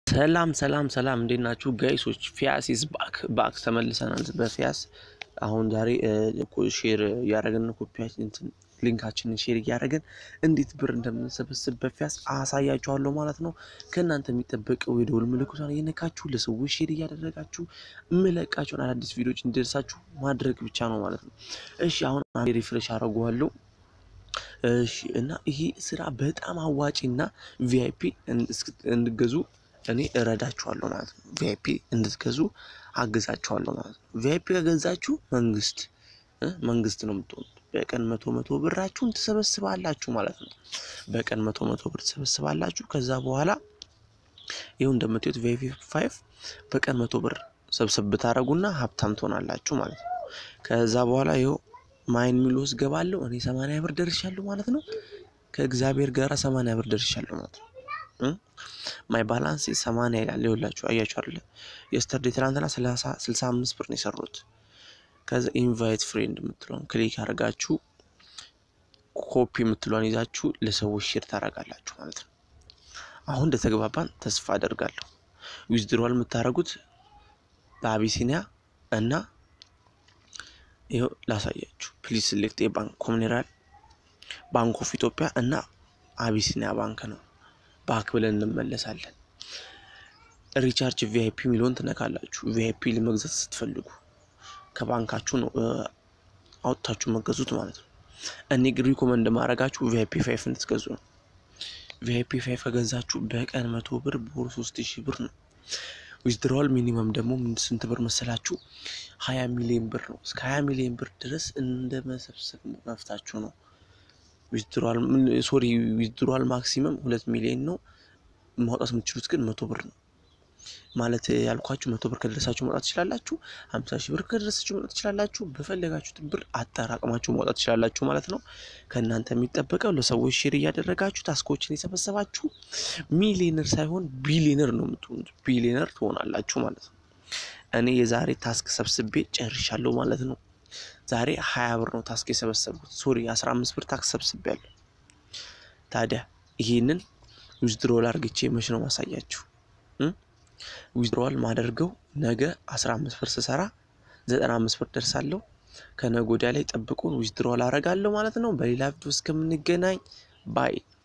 ሰላም ሰላም ሰላም እንዴት ናችሁ ጋይሶች? ፊያስ ኢዝ ባክ ባክ ተመልሰናል። በፊያስ አሁን ዛሬ ሼር እያደረግን ኮፒያችን ሊንካችንን ሼር እያደረግን እንዴት ብር እንደምንሰበስብ በፊያስ አሳያችኋለሁ ማለት ነው። ከእናንተ የሚጠበቀው የደወል ምልክቷን እየነካችሁ ለሰዎች ሼር እያደረጋችሁ የምለቃቸውን አዳዲስ ቪዲዮዎች እንዲደርሳችሁ ማድረግ ብቻ ነው ማለት ነው። እሺ አሁን አንዴ ሪፍሬሽ አደርገዋለሁ። እሺ እና ይሄ ስራ በጣም አዋጪ እና ቪአይፒ እንድገዙ እኔ እረዳችኋለሁ ማለት ነው። ቪአይፒ እንድትገዙ አግዛችኋለሁ ማለት ነው። ቪአይፒ ከገዛችሁ መንግስት መንግስት ነው የምትሆኑት። በቀን መቶ መቶ ብራችሁን ትሰበስባላችሁ ማለት ነው። በቀን መቶ መቶ ብር ትሰበስባላችሁ። ከዛ በኋላ ይኸው እንደምትዩት ቪአይፒ ፋይቭ በቀን መቶ ብር ሰብሰብ ብታደረጉና ሀብታም ትሆናላችሁ ማለት ነው። ከዛ በኋላ ይኸው ማይን ሚል ውስጥ ገባለሁ እኔ ሰማንያ ብር ደርሻለሁ ማለት ነው። ከእግዚአብሔር ጋር ሰማንያ ብር ደርሻለሁ ማለት ነው። ማይ ባላንስ ሰማንያ ይላል። ይኸውላችሁ አያችሁ አይደለ? የስተርዴ ትናንትና ስልሳ አምስት ብር ነው የሰሩት። ከዛ ኢንቫይት ፍሬንድ የምትለውን ክሊክ አድርጋችሁ ኮፒ የምትለውን ይዛችሁ ለሰዎች ሼር ታደርጋላችሁ ማለት ነው። አሁን እንደተግባባን ተስፋ አደርጋለሁ። ዊዝድሮዋል የምታደርጉት በአቢሲኒያ እና ይኸው ላሳያችሁ። ፕሊዝ ሴሌክት የባንክ ኮሚኒራል ባንክ ኦፍ ኢትዮጵያ እና አቢሲኒያ ባንክ ነው። ባክ ብለን እንመለሳለን። ሪቻርጅ ቪአይፒ የሚለውን ትነካላችሁ። ቪአይፒ ለመግዛት ስትፈልጉ ከባንካችሁ ነው አውጥታችሁ መገዙት ማለት ነው። እኔ ግን ሪኮመንድ ማድረጋችሁ ቪአይፒ ፋይፍ እንድትገዙ ነው። ቪአይፒ ፋይፍ ከገዛችሁ በቀን መቶ ብር በወር ሶስት ሺህ ብር ነው። ዊዝድሮዋል ሚኒመም ደግሞ ስንት ብር መሰላችሁ? ሀያ ሚሊዮን ብር ነው። እስከ ሀያ ሚሊዮን ብር ድረስ እንደ መሰብሰብ መፍታችሁ ነው። ዊዝድሮዋል ሶሪ ዊዝድሮዋል ማክሲመም ሁለት ሚሊዮን ነው። ማውጣት የምትችሉት ግን መቶ ብር ነው ማለት ያልኳችሁ። መቶ ብር ከደረሳችሁ ማውጣት ትችላላችሁ። ሀምሳ ሺህ ብር ከደረሳችሁ ማውጣት ትችላላችሁ። በፈለጋችሁት ብር አጠራቅማችሁ ማውጣት ትችላላችሁ ማለት ነው። ከእናንተ የሚጠበቀው ለሰዎች ሼር እያደረጋችሁ ታስኮችን የሰበሰባችሁ ሚሊዮነር ሳይሆን ቢሊዮነር ነው የምትሆኑት። ቢሊዮነር ትሆናላችሁ ማለት ነው። እኔ የዛሬ ታስክ ሰብስቤ ጨርሻለሁ ማለት ነው። ዛሬ ሀያ ብር ነው ታስክ የሰበሰብኩት። ሶሪ አስራ አምስት ብር ታክስ ሰብስቤያለሁ። ታዲያ ይሄንን ዊዝድሮዋል አርግቼ መች ነው ማሳያችሁ? ዊዝድሮዋል ማደርገው ነገ አስራ አምስት ብር ስሰራ ዘጠና አምስት ብር ደርሳለሁ። ከነገ ወዲያ ላይ ጠብቁን ዊዝድሮዋል አረጋለሁ ማለት ነው። በሌላ ቪዲዮ እስከምንገናኝ ባይ